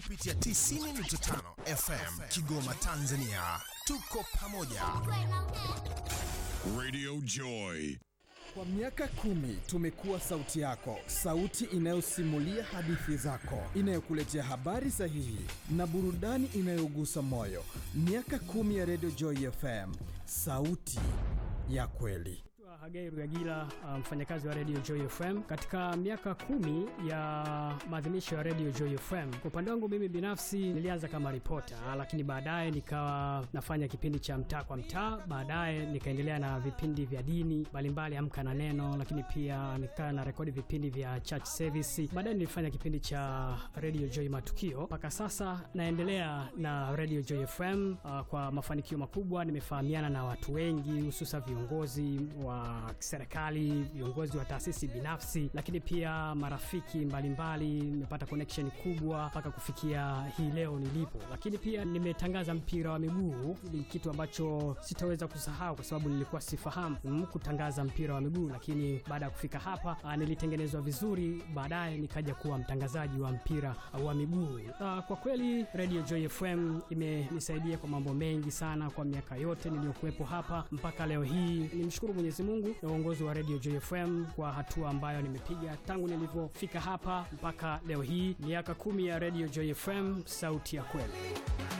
kupitia 90.5 FM Kigoma, Tanzania. Tuko pamoja. Radio Joy. Kwa miaka kumi tumekuwa sauti yako, sauti inayosimulia hadithi zako, inayokuletea habari sahihi na burudani inayogusa moyo. Miaka kumi ya Radio Joy FM, sauti ya kweli. Hagai Rugagila, mfanyakazi wa Radio Joy FM katika miaka kumi ya maadhimisho ya Radio Joy FM. Kwa upande wangu mimi binafsi nilianza kama ripota, lakini baadaye nikawa nafanya kipindi cha mtaa kwa mtaa, baadaye nikaendelea na vipindi vya dini mbalimbali, amka na neno, lakini pia nikawa na rekodi vipindi vya church service. Baadaye nilifanya kipindi cha Radio Joy matukio, mpaka sasa naendelea na Radio Joy FM uh, kwa mafanikio makubwa. Nimefahamiana na watu wengi, hususa viongozi wa serikali, viongozi wa taasisi binafsi, lakini pia marafiki mbalimbali. Nimepata connection kubwa mpaka kufikia hii leo nilipo, lakini pia nimetangaza mpira wa miguu. Ni kitu ambacho sitaweza kusahau kwa sababu nilikuwa sifahamu mm, kutangaza mpira wa miguu, lakini baada ya kufika hapa a, nilitengenezwa vizuri, baadaye nikaja kuwa mtangazaji wa mpira wa miguu. A, kwa kweli Radio Joy FM imenisaidia kwa mambo mengi sana kwa miaka yote niliyokuwepo hapa mpaka leo hii. Nimshukuru Mwenyezi Mungu na uongozi wa Radio Joy FM kwa hatua ambayo nimepiga tangu nilivyofika hapa mpaka leo hii, miaka kumi ya Radio Joy FM, sauti ya kweli.